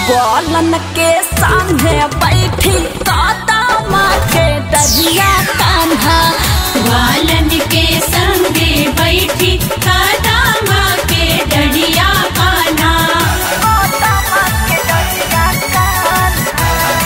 ग्वालन के सामने बैठी कादामा के डरिया कान्हा ग्वालन के संगे बैठी कादामा के डढ़िया कान्हा कादामा के डरिया कान्हा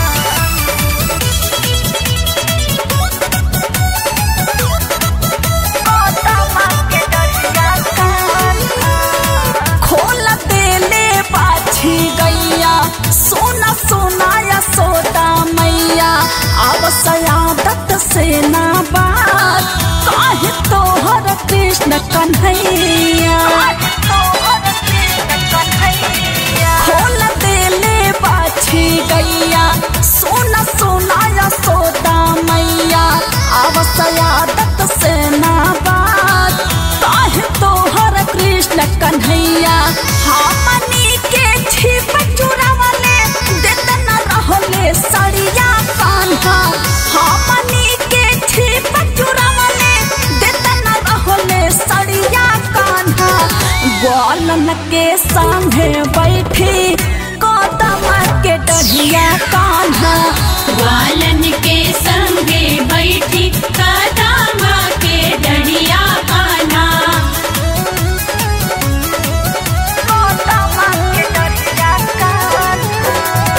कादामा के डरिया कान्हा खोल देले बाछी गैया सोना सोना या सोदा मैया अब सयादत से ना बात काहे तोहर कृष्ण कन्हैया खोल देले बाछी गैया सोना सोना या सोदा मैया अब सयादत से ना बात काहे तोहर कृष्ण कन्हैया हमनी के छिप चुरावले देत न रहले सड़िया कान्हा हमनी के छिप चुरावले देत न रहले सड़िया कान्हा ग्वालन के सामने बैठी कदमा के डढ़िया कान्हा ग्वालन के संगे बैठी कादामा के डढ़िया कान्हा कदमा के डढ़िया कान्हा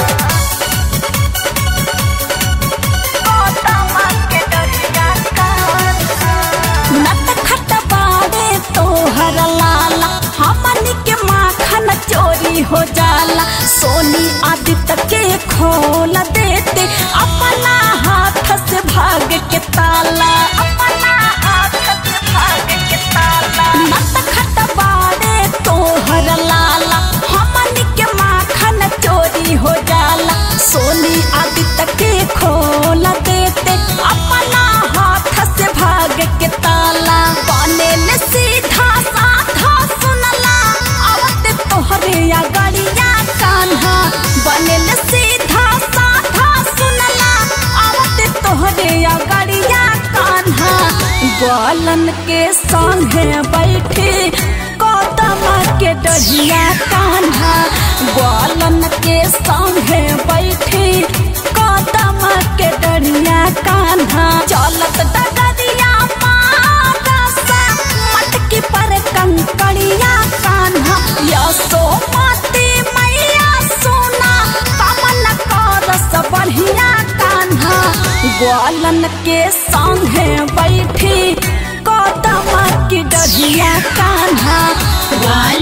कदमा के डढ़िया कान्हा नट खट बाड़े तोहर लाला हमनी के माखन चोरी हो जाला सोनी आदित्य के खोल देते अपना हाथ से भाग के ताला अपना हाथ से भाग के ताला नट खट बाड़े तोहर लाला हमनी के माखन चोरी हो जाला सोनी आदित्य के खोल देते अपना हाथ से भाग के ताला बनेल सीधा साधा सुनला आवत तोहरे या गड़िया कान्हा बनेल सीधा साधा सुनला आवत तोहरे या गड़िया कान्हा ग्वालन के संगे बैठे कदमा के डढ़िया कान्हा ग्वालन के संगे बैठे कदमा के डढ़िया कान्हा चलत डगरिया मारसा मटकी पर कंकड़िया कान्हा यसो मती मैया सोना कमल करस बढ़िया कान्हा ग्वालन के संगे बैठी कदमा की डढ़िया कान्हा ग्वालन